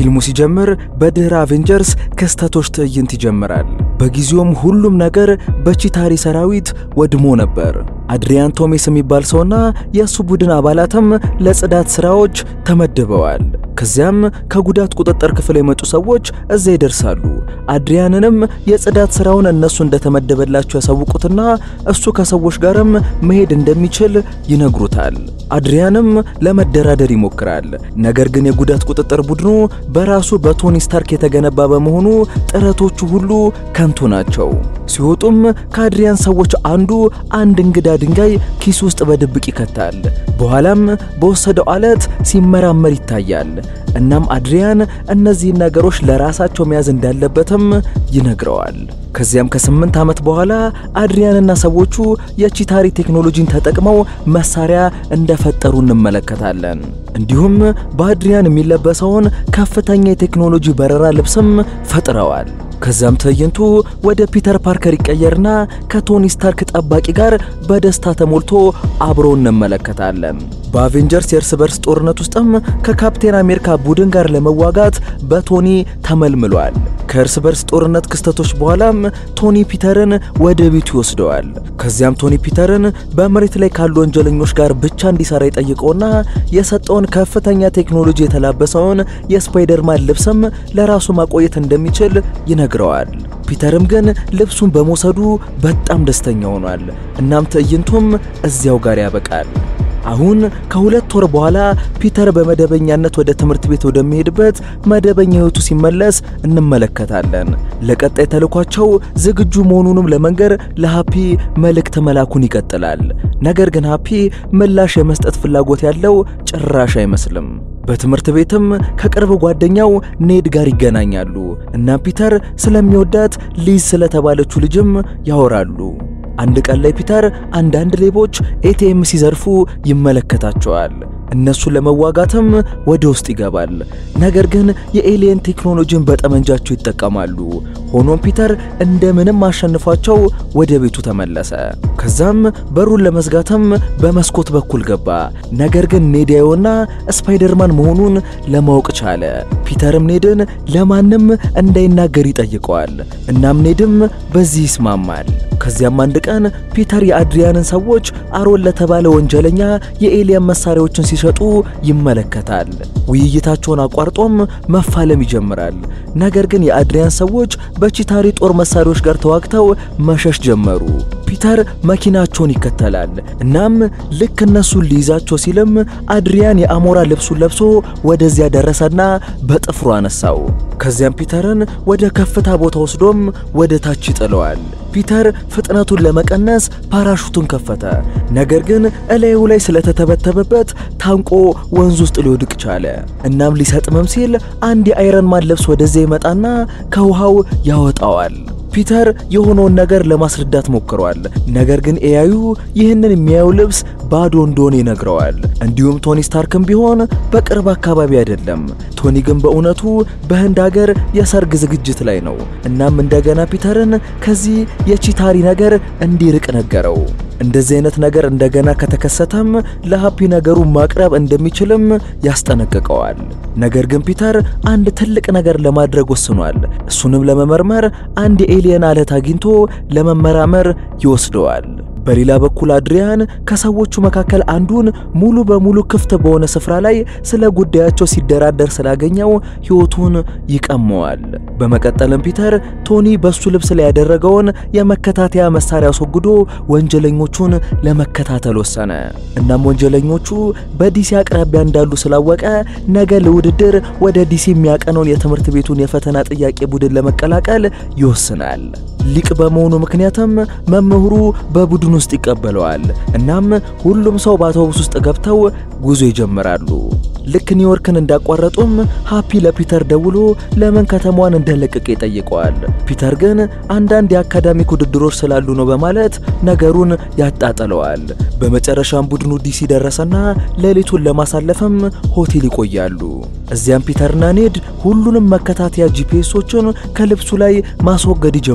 ፊልሙ ሲጀምር በድህረ አቬንጀርስ ክስተቶች ትዕይንት ይጀምራል። በጊዜውም ሁሉም ነገር በቺታሪ ሰራዊት ወድሞ ነበር። አድሪያን ቶሜስ የሚባል ሰውና የእሱ ቡድን አባላትም ለጽዳት ስራዎች ተመድበዋል። ከዚያም ከጉዳት ቁጥጥር ክፍል የመጡ ሰዎች እዛ ይደርሳሉ። አድሪያንንም የጽዳት ስራውን እነሱ እንደተመደበላቸው ያሳውቁትና እሱ ከሰዎች ጋርም መሄድ እንደሚችል ይነግሩታል። አድሪያንም ለመደራደር ይሞክራል። ነገር ግን የጉዳት ቁጥጥር ቡድኑ በራሱ በቶኒ ስታርክ የተገነባ በመሆኑ ጥረቶቹ ሁሉ ከንቱ ናቸው። ሲወጡም ከአድሪያን ሰዎች አንዱ አንድ እንግዳ ድንጋይ ኪስ ውስጥ በድብቅ ይከታል። በኋላም በወሰደው አለት ሲመራመር ይታያል። እናም አድሪያን እነዚህን ነገሮች ለራሳቸው መያዝ እንዳለበትም ይነግረዋል። ከዚያም ከስምንት ዓመት በኋላ አድሪያንና ሰዎቹ የቺታሪ ቴክኖሎጂን ተጠቅመው መሳሪያ እንደፈጠሩ እንመለከታለን። እንዲሁም በአድሪያን የሚለበሰውን ከፍተኛ የቴክኖሎጂ በረራ ልብስም ፈጥረዋል። ከዛም ትዕይንቱ ወደ ፒተር ፓርከር ይቀየርና ከቶኒ ስታርክ ጠባቂ ጋር በደስታ ተሞልቶ አብሮ እንመለከታለን። በአቬንጀርስ የእርስ በርስ ጦርነት ውስጥም ከካፕቴን አሜሪካ ቡድን ጋር ለመዋጋት በቶኒ ተመልምሏል። ከእርስ በርስ ጦርነት ክስተቶች በኋላም ቶኒ ፒተርን ወደ ቤቱ ይወስደዋል። ከዚያም ቶኒ ፒተርን በመሬት ላይ ካሉ ወንጀለኞች ጋር ብቻ እንዲሰራ ይጠይቀውና የሰጠውን ከፍተኛ ቴክኖሎጂ የተላበሰውን የስፓይደርማን ልብስም ለራሱ ማቆየት እንደሚችል ይነግረዋል። ፒተርም ግን ልብሱን በመውሰዱ በጣም ደስተኛ ሆኗል። እናም ትዕይንቱም እዚያው ጋር ያበቃል። አሁን ከሁለት ወር በኋላ ፒተር በመደበኛነት ወደ ትምህርት ቤት ወደሚሄድበት መደበኛ ሕይወቱ ሲመለስ እንመለከታለን። ለቀጣይ ተልኳቸው ዝግጁ መሆኑንም ለመንገር ለሃፒ መልእክት መላኩን ይቀጥላል። ነገር ግን ሃፒ ምላሽ የመስጠት ፍላጎት ያለው ጭራሽ አይመስልም። በትምህርት ቤትም ከቅርብ ጓደኛው ኔድ ጋር ይገናኛሉ እና ፒተር ስለሚወዳት ሊዝ ስለተባለችው ልጅም ያወራሉ። አንድ ቀን ላይ ፒተር አንዳንድ ሌቦች ኤቲኤም ሲዘርፉ ይመለከታቸዋል። እነሱን ለመዋጋትም ወደ ውስጥ ይገባል። ነገር ግን የኤሊየን ቴክኖሎጂን በጠመንጃቸው ይጠቀማሉ። ሆኖም ፒተር እንደምንም አሸንፏቸው ወደ ቤቱ ተመለሰ። ከዛም በሩን ለመዝጋትም በመስኮት በኩል ገባ። ነገር ግን ኔዲያዮና ስፓይደርማን መሆኑን ለማወቅ ቻለ። ፒተርም ኔድን ለማንም እንዳይናገር ይጠይቀዋል። እናም ኔድም በዚህ ይስማማል። ከዚያም አንድ ቀን ፒተር የአድሪያንን ሰዎች አሮን ለተባለ ወንጀለኛ የኤሊየን መሳሪያዎችን ሲሸጡ ይመለከታል። ውይይታቸውን አቋርጦም መፋለም ይጀምራል። ነገር ግን የአድሪያን ሰዎች በቺታሪ ጦር መሳሪያዎች ጋር ተዋግተው መሸሽ ጀመሩ። ፒተር መኪናቸውን ይከተላል። እናም ልክ እነሱን ሊይዛቸው ሲልም አድሪያን የአሞራ ልብሱን ለብሶ ወደዚያ ደረሰና በጥፍሩ አነሳው። ከዚያም ፒተርን ወደ ከፍታ ቦታ ወስዶም ወደ ታች ይጥለዋል። ፒተር ፍጥነቱን ለመቀነስ ፓራሹቱን ከፈተ። ነገር ግን እላዩ ላይ ስለተተበተበበት ታንቆ ወንዝ ውስጥ ሊወድቅ ቻለ። እናም ሊሰጥምም ሲል አንድ የአይረን ማን ልብስ ወደዚያ ይመጣና ከውሃው ያወጣዋል። ፒተር የሆነውን ነገር ለማስረዳት ሞክሯል። ነገር ግን ኤያዩ ይህንን የሚያየው ልብስ ባዶ እንደሆነ ይነግረዋል። እንዲሁም ቶኒ ስታርክም ቢሆን በቅርብ አካባቢ አይደለም። ቶኒ ግን በእውነቱ በህንድ ሀገር የሰርግ ዝግጅት ላይ ነው። እናም እንደገና ፒተርን ከዚህ የቺታሪ ነገር እንዲርቅ ነገረው። እንደዚህ አይነት ነገር እንደገና ከተከሰተም ለሃፒ ነገሩን ማቅረብ እንደሚችልም ያስጠነቅቀዋል። ነገር ግን ፒተር አንድ ትልቅ ነገር ለማድረግ ወስኗል። እሱንም ለመመርመር አንድ የኤሊየን አለት አግኝቶ ለመመራመር ይወስደዋል። በሌላ በኩል አድሪያን ከሰዎቹ መካከል አንዱን ሙሉ በሙሉ ክፍት በሆነ ስፍራ ላይ ስለ ጉዳያቸው ሲደራደር ስላገኘው ሕይወቱን ይቀመዋል። በመቀጠልም ፒተር ቶኒ በሱ ልብስ ላይ ያደረገውን የመከታተያ መሳሪያ አስወግዶ ወንጀለኞቹን ለመከታተል ወሰነ። እናም ወንጀለኞቹ በዲሲ አቅራቢያ እንዳሉ ስላወቀ ነገ ለውድድር ወደ ዲሲ የሚያቀነውን የትምህርት ቤቱን የፈተና ጥያቄ ቡድን ለመቀላቀል ይወስናል። ሊቅ በመሆኑ ምክንያትም መምህሩ በቡድን ውስጥ ይቀበለዋል። እናም ሁሉም ሰው በአውቶቡስ ውስጥ ገብተው ጉዞ ይጀምራሉ። ልክ ኒውዮርክን እንዳቋረጡም ሃፒ ለፒተር ደውሎ ለምን ከተማዋን እንደለቀቀ ይጠይቀዋል። ፒተር ግን አንዳንድ የአካዳሚክ ውድድሮች ስላሉ ነው በማለት ነገሩን ያጣጥለዋል። በመጨረሻም ቡድኑ ዲሲ ደረሰና ሌሊቱን ለማሳለፍም ሆቴል ይቆያሉ። እዚያም ፒተርና ኔድ ሁሉንም መከታተያ ጂፒኤሶችን ከልብሱ ላይ ማስወገድ ይጀምራሉ።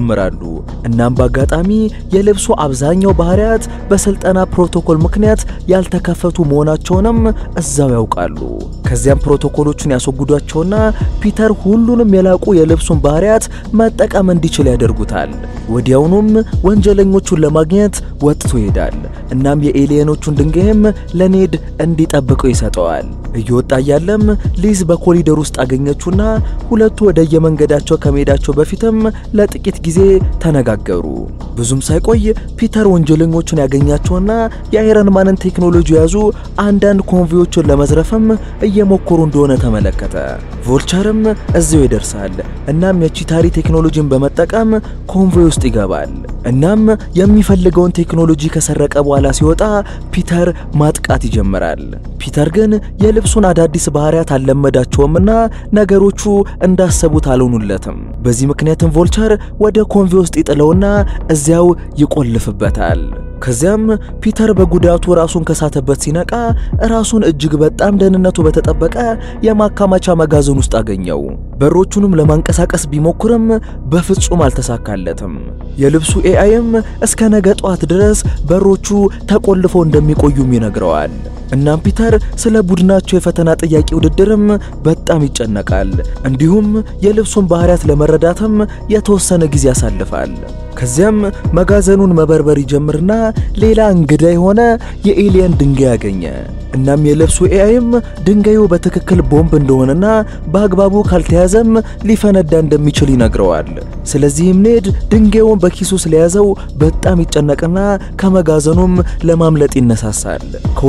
እናም በአጋጣሚ የልብሱ አብዛኛው ባህሪያት በስልጠና ፕሮቶኮል ምክንያት ያልተከፈቱ መሆናቸውንም እዛው ያውቃሉ። ከዚያም ፕሮቶኮሎቹን ያስወግዷቸውና ፒተር ሁሉንም የላቁ የልብሱን ባህሪያት መጠቀም እንዲችል ያደርጉታል። ወዲያውኑም ወንጀለኞቹን ለማግኘት ወጥቶ ይሄዳል። እናም የኤሊየኖቹን ድንጋይም ለኔድ እንዲጠብቀው ይሰጠዋል። እየወጣ እያለም ሊዝ በኮሪደር ውስጥ አገኘችውና ሁለቱ ወደ የመንገዳቸው ከመሄዳቸው በፊትም ለጥቂት ጊዜ ተነጋገሩ። ብዙም ሳይቆይ ፒተር ወንጀለኞቹን ያገኛቸውና የአይረን ማንን ቴክኖሎጂ የያዙ አንዳንድ ኮንቮዮችን ለመዝረፍም እየሞከሩ እንደሆነ ተመለከተ። ቮልቸርም እዚያው ይደርሳል። እናም የቺታሪ ቴክኖሎጂን በመጠቀም ኮንቮይ ውስጥ ይገባል። እናም የሚፈልገውን ቴክኖሎጂ ከሰረቀ በኋላ ሲወጣ ፒተር ማጥቃት ይጀምራል። ፒተር ግን የልብሱን አዳዲስ ባህሪያት አልለመዳቸውምና ነገሮቹ እንዳሰቡት አልሆኑለትም። በዚህ ምክንያትም ቮልቸር ወደ ኮንቮይ ውስጥ ይጥለውና እዚያው ይቆልፍበታል። ከዚያም ፒተር በጉዳቱ ራሱን ከሳተበት ሲነቃ ራሱን እጅግ በጣም ደህንነቱ በተጠበቀ የማካማቻ መጋዘን ውስጥ አገኘው። በሮቹንም ለማንቀሳቀስ ቢሞክርም በፍጹም አልተሳካለትም። የልብሱ ኤአይም እስከ ነገ ጧት ድረስ በሮቹ ተቆልፈው እንደሚቆዩም ይነግረዋል። እናም ፒተር ስለ ቡድናቸው የፈተና ጥያቄ ውድድርም በጣም ይጨነቃል። እንዲሁም የልብሱን ባህሪያት ለመረዳትም የተወሰነ ጊዜ ያሳልፋል። ከዚያም መጋዘኑን መበርበር ይጀምርና ሌላ እንግዳ የሆነ የኤሊየን ድንጋይ ያገኘ። እናም የልብሱ ኤአይም ድንጋዩ በትክክል ቦምብ እንደሆነና በአግባቡ ካልተያዘም ሊፈነዳ እንደሚችል ይነግረዋል። ስለዚህም ኔድ ድንጋዩን በኪሱ ስለያዘው በጣም ይጨነቅና ከመጋዘኑም ለማምለጥ ይነሳሳል።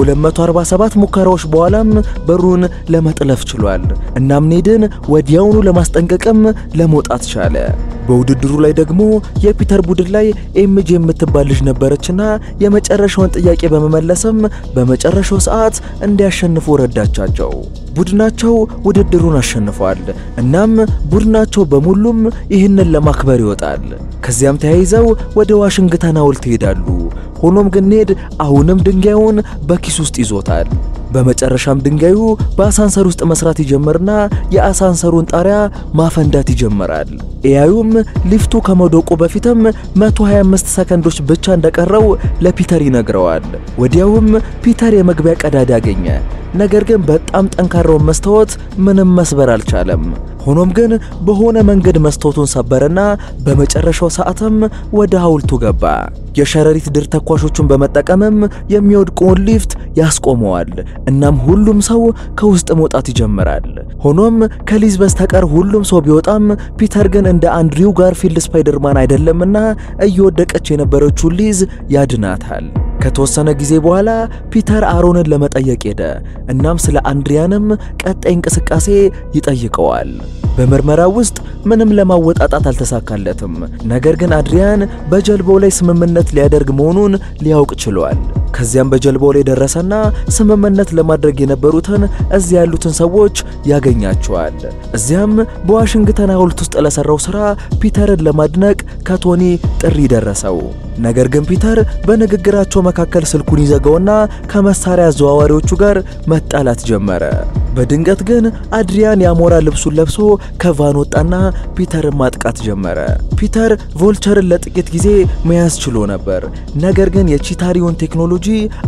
ከ247 ሙከራዎች በኋላም በሩን ለመጥለፍ ችሏል። እናም ኔድን ወዲያውኑ ለማስጠንቀቅም ለመውጣት ቻለ። በውድድሩ ላይ ደግሞ የፒተር ቡድን ላይ ኤምጂ የምትባል ልጅ ነበረችና የመጨረሻውን ጥያቄ በመመለስም በመጨረሻው ሰዓት እንዲያሸንፉ ረዳቻቸው። ቡድናቸው ውድድሩን አሸንፏል። እናም ቡድናቸው በሙሉም ይህንን ለማክበር ይወጣል። ከዚያም ተያይዘው ወደ ዋሽንግተን ሐውልት ይሄዳሉ። ሆኖም ግን ኔድ አሁንም ድንጋዩን በኪስ ውስጥ ይዞታል። በመጨረሻም ድንጋዩ በአሳንሰር ውስጥ መስራት ይጀምርና የአሳንሰሩን ጣሪያ ማፈንዳት ይጀምራል። ኤያዩም ሊፍቱ ከመውደቁ በፊትም 125 ሰከንዶች ብቻ እንደቀረው ለፒተር ይነግረዋል። ወዲያውም ፒተር የመግቢያ ቀዳዳ አገኘ። ነገር ግን በጣም ጠንካራውን መስታወት ምንም መስበር አልቻለም። ሆኖም ግን በሆነ መንገድ መስታወቱን ሰበረና በመጨረሻው ሰዓትም ወደ ሐውልቱ ገባ። የሸረሪት ድር ተኳሾቹን በመጠቀምም የሚወድቀውን ሊፍት ያስቆመዋል። እናም ሁሉም ሰው ከውስጥ መውጣት ይጀምራል። ሆኖም ከሊዝ በስተቀር ሁሉም ሰው ቢወጣም ፒተር ግን እንደ አንድሪው ጋርፊልድ ስፓይደርማን አይደለምና እየወደቀች የነበረችውን ሊዝ ያድናታል። ከተወሰነ ጊዜ በኋላ ፒተር አሮንን ለመጠየቅ ሄደ። እናም ስለ አንድሪያንም ቀጣይ እንቅስቃሴ ይጠይቀዋል። በምርመራው ውስጥ ምንም ለማወጣጣት አልተሳካለትም። ነገር ግን አድሪያን በጀልባው ላይ ስምምነት ሊያደርግ መሆኑን ሊያውቅ ችሏል። ከዚያም በጀልባው ላይ ደረሰና ስምምነት ለማድረግ የነበሩትን እዚያ ያሉትን ሰዎች ያገኛቸዋል። እዚያም በዋሽንግተን ሐውልት ውስጥ ለሰራው ስራ ፒተርን ለማድነቅ ከቶኒ ጥሪ ደረሰው። ነገር ግን ፒተር በንግግራቸው መካከል ስልኩን ይዘጋውና ከመሳሪያ አዘዋዋሪዎቹ ጋር መጣላት ጀመረ። በድንገት ግን አድሪያን የአሞራ ልብሱን ለብሶ ከቫን ወጣና ፒተርን ማጥቃት ጀመረ። ፒተር ቮልቸርን ለጥቂት ጊዜ መያዝ ችሎ ነበር፣ ነገር ግን የቺታሪውን ቴክኖሎጂ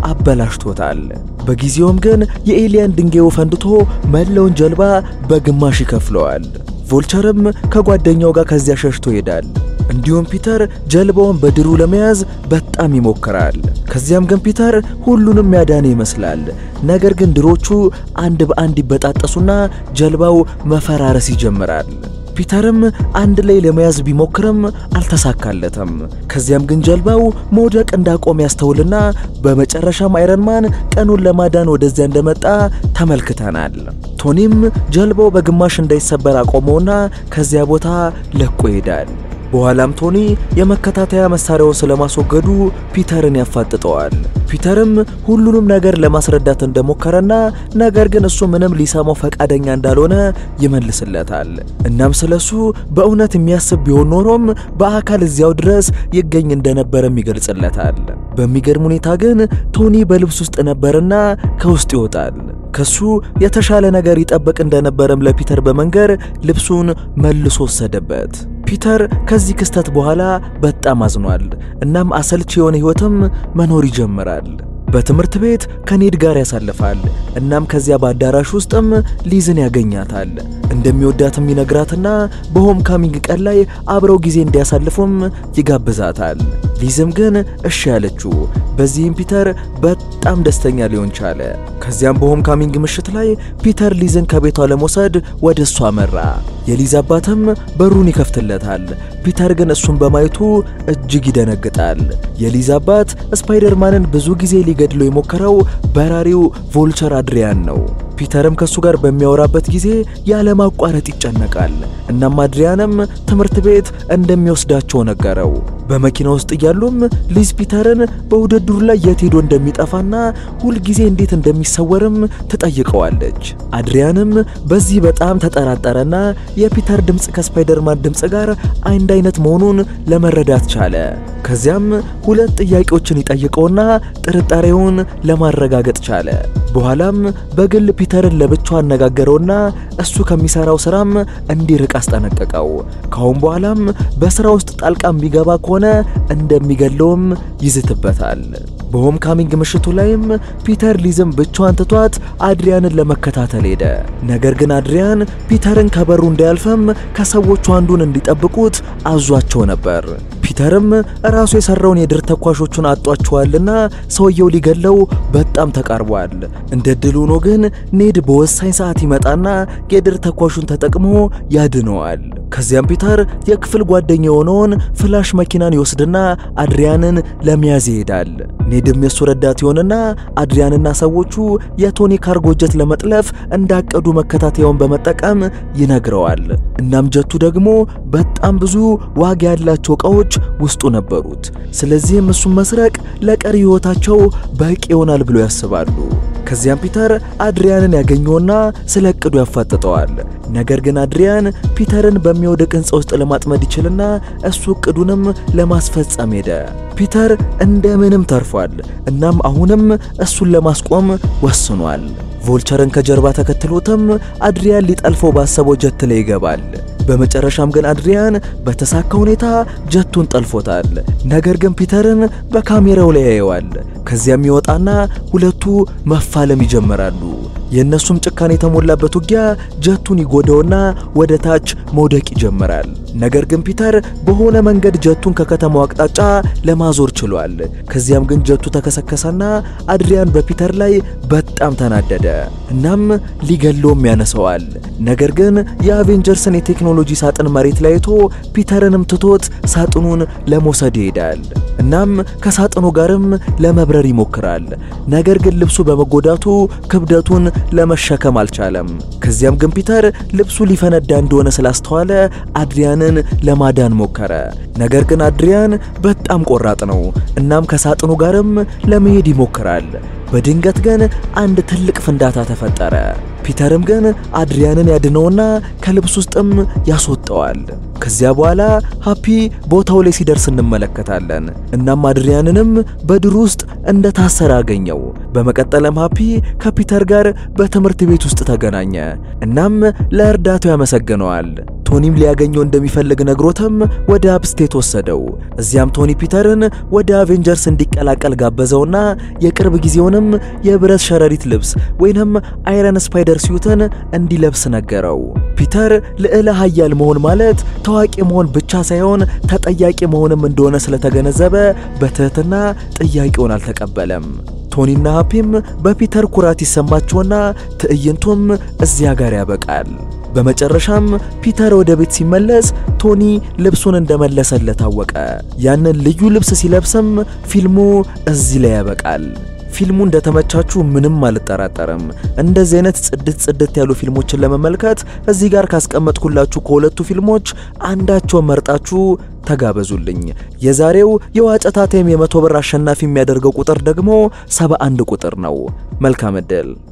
አበላሽቶታል። በጊዜውም ግን የኤሊያን ድንጋዩ ፈንድቶ መላውን ጀልባ በግማሽ ይከፍለዋል። ቮልቸርም ከጓደኛው ጋር ከዚያ ሸሽቶ ይሄዳል። እንዲሁም ፒተር ጀልባውን በድሩ ለመያዝ በጣም ይሞክራል። ከዚያም ግን ፒተር ሁሉንም ያዳነ ይመስላል። ነገር ግን ድሮቹ አንድ በአንድ ይበጣጠሱና ጀልባው መፈራረስ ይጀምራል። ፒተርም አንድ ላይ ለመያዝ ቢሞክርም አልተሳካለትም። ከዚያም ግን ጀልባው መውደቅ እንዳቆም ያስተውልና በመጨረሻም አይረንማን ቀኑን ለማዳን ወደዚያ እንደመጣ ተመልክተናል። ቶኒም ጀልባው በግማሽ እንዳይሰበር አቆመውና ከዚያ ቦታ ለቆ ይሄዳል። በኋላም ቶኒ የመከታተያ መሳሪያውን ስለማስወገዱ ፒተርን ያፋጥጠዋል። ፒተርም ሁሉንም ነገር ለማስረዳት እንደሞከረና ነገር ግን እሱ ምንም ሊሰማው ፈቃደኛ እንዳልሆነ ይመልስለታል። እናም ስለሱ በእውነት የሚያስብ ቢሆን ኖሮም በአካል እዚያው ድረስ ይገኝ እንደነበረም ይገልጽለታል። በሚገርም ሁኔታ ግን ቶኒ በልብስ ውስጥ ነበርና ከውስጥ ይወጣል። ከሱ የተሻለ ነገር ይጠብቅ እንደነበረም ለፒተር በመንገር ልብሱን መልሶ ወሰደበት። ፒተር ከዚህ ክስተት በኋላ በጣም አዝኗል። እናም አሰልች የሆነ ሕይወትም መኖር ይጀምራል። በትምህርት ቤት ከኔድ ጋር ያሳልፋል። እናም ከዚያ በአዳራሽ ውስጥም ሊዝን ያገኛታል። እንደሚወዳትም ይነግራትና በሆም ካሚንግ ቀን ላይ አብረው ጊዜ እንዲያሳልፉም ይጋብዛታል። ሊዝም ግን እሺ ያለችው። በዚህም ፒተር በጣም ደስተኛ ሊሆን ቻለ። ከዚያም በሆም ካሚንግ ምሽት ላይ ፒተር ሊዝን ከቤቷ ለመውሰድ ወደ እሷ አመራ። የሊዝ አባትም በሩን ይከፍትለታል። ፒተር ግን እሱን በማየቱ እጅግ ይደነግጣል። የሊዝ አባት ስፓይደርማንን ብዙ ጊዜ ሊገድለው የሞከረው በራሪው ቮልቸር አድሪያን ነው። ፒተርም ከሱ ጋር በሚያወራበት ጊዜ ያለማቋረጥ ይጨነቃል። እናም አድሪያንም ትምህርት ቤት እንደሚወስዳቸው ነገረው። በመኪና ውስጥ እያሉም ሊዝ ፒተርን በውድድሩ ላይ የት ሄዶ እንደሚጠፋና ሁልጊዜ እንዴት እንደሚሰወርም ትጠይቀዋለች። አድሪያንም በዚህ በጣም ተጠራጠረና የፒተር ድምፅ ከስፓይደርማን ድምፅ ጋር አንድ አይነት መሆኑን ለመረዳት ቻለ። ከዚያም ሁለት ጥያቄዎችን ይጠይቀውና ጥርጣሬውን ለማረጋገጥ ቻለ። በኋላም በግል ፒተርን ለብቻው አነጋገረውና እሱ ከሚሰራው ስራም እንዲርቅ አስጠነቀቀው። ካሁን በኋላም በስራ ውስጥ ጣልቃ የሚገባ ከሆነ እንደሚገለውም ይዝትበታል። በሆም ካሚንግ ምሽቱ ላይም ፒተር ሊዝም ብቻዋን ትቷት አድሪያንን ለመከታተል ሄደ። ነገር ግን አድሪያን ፒተርን ከበሩ እንዳያልፈም ከሰዎቹ አንዱን እንዲጠብቁት አዟቸው ነበር። ፒተርም ራሱ የሰራውን የድር ተኳሾቹን አጧቸዋልና ሰውየው ሊገለው በጣም ተቃርቧል። እንደ ድል ሆኖ ግን ኔድ በወሳኝ ሰዓት ይመጣና የድር ተኳሹን ተጠቅሞ ያድነዋል። ከዚያም ፒተር የክፍል ጓደኛ የሆነውን ፍላሽ መኪናን ይወስድና አድሪያንን ለመያዝ ይሄዳል። ኔድም የሱ ረዳት ይሆንና አድሪያንና ሰዎቹ የቶኒ ካርጎ ጀት ለመጥለፍ እንዳቀዱ መከታተያውን በመጠቀም ይነግረዋል። እናም ጀቱ ደግሞ በጣም ብዙ ዋጋ ያላቸው ዕቃዎች ውስጡ ነበሩት። ስለዚህም እሱን መስረቅ ለቀሪ ሕይወታቸው በቂ ይሆናል ብሎ ያስባሉ። ከዚያም ፒተር አድሪያንን ያገኘውና ስለ እቅዱ ያፋጥጠዋል። ነገር ግን አድሪያን ፒተርን በሚወድቅ ሕንፃ ውስጥ ለማጥመድ ይችልና እሱ እቅዱንም ለማስፈጸም ሄደ። ፒተር እንደምንም ተርፏል። እናም አሁንም እሱን ለማስቆም ወስኗል። ቮልቸርን ከጀርባ ተከትሎትም አድሪያን ሊጠልፈው ባሰበው ጀት ላይ ይገባል። በመጨረሻም ግን አድሪያን በተሳካ ሁኔታ ጀቱን ጠልፎታል። ነገር ግን ፒተርን በካሜራው ላይ ያየዋል። ከዚያም ይወጣና ሁለቱ መፋለም ይጀምራሉ። የእነሱም ጭካኔ የተሞላበት ውጊያ ጀቱን ይጎዳውና ወደ ታች መውደቅ ይጀምራል። ነገር ግን ፒተር በሆነ መንገድ ጀቱን ከከተማው አቅጣጫ ለማዞር ችሏል። ከዚያም ግን ጀቱ ተከሰከሰና አድሪያን በፒተር ላይ በጣም ተናደደ። እናም ሊገለውም ያነሰዋል። ነገር ግን የአቬንጀርስን የቴክኖሎጂ ሳጥን መሬት ላይ አይቶ ፒተርንም ትቶት ሳጥኑን ለመውሰድ ይሄዳል። እናም ከሳጥኑ ጋርም ለመብረር ይሞክራል። ነገር ግን ልብሱ በመጎዳቱ ክብደቱን ለመሸከም አልቻለም። ከዚያም ግን ፒተር ልብሱ ሊፈነዳ እንደሆነ ስላስተዋለ አድሪያንን ለማዳን ሞከረ። ነገር ግን አድሪያን በጣም ቆራጥ ነው። እናም ከሳጥኑ ጋርም ለመሄድ ይሞክራል። በድንገት ግን አንድ ትልቅ ፍንዳታ ተፈጠረ። ፒተርም ግን አድሪያንን ያድነውና ከልብስ ውስጥም ያስወጣዋል። ከዚያ በኋላ ሃፒ ቦታው ላይ ሲደርስ እንመለከታለን። እናም አድሪያንንም በድር ውስጥ እንደታሰረ አገኘው። በመቀጠልም ሃፒ ከፒተር ጋር በትምህርት ቤት ውስጥ ተገናኘ። እናም ለእርዳታው ያመሰግነዋል። ቶኒም ሊያገኘው እንደሚፈልግ ነግሮትም ወደ አፕስቴት ወሰደው። እዚያም ቶኒ ፒተርን ወደ አቬንጀርስ እንዲቀላቀል ጋበዘውና የቅርብ ጊዜውንም የብረት ሸረሪት ልብስ ወይንም አይረን ስፓይደር ሲዩትን እንዲለብስ ነገረው። ፒተር ልዕለ ኃያል መሆን ማለት ታዋቂ መሆን ብቻ ሳይሆን ተጠያቂ መሆንም እንደሆነ ስለተገነዘበ በትህትና ጥያቄውን አልተቀበለም። ቶኒና ሃፒም በፒተር ኩራት ይሰማቸውና ትዕይንቱም እዚያ ጋር ያበቃል። በመጨረሻም ፒተር ወደ ቤት ሲመለስ ቶኒ ልብሱን እንደመለሰለት አወቀ። ያንን ልዩ ልብስ ሲለብስም ፊልሙ እዚህ ላይ ያበቃል። ፊልሙ እንደተመቻችሁ ምንም አልጠራጠርም። እንደዚህ አይነት ጽድት ጽድት ያሉ ፊልሞችን ለመመልከት እዚህ ጋር ካስቀመጥኩላችሁ ከሁለቱ ፊልሞች አንዳቸውን መርጣችሁ ተጋበዙልኝ። የዛሬው የዋጨታ ታይም የመቶ ብር አሸናፊ የሚያደርገው ቁጥር ደግሞ 71 ቁጥር ነው። መልካም ዕድል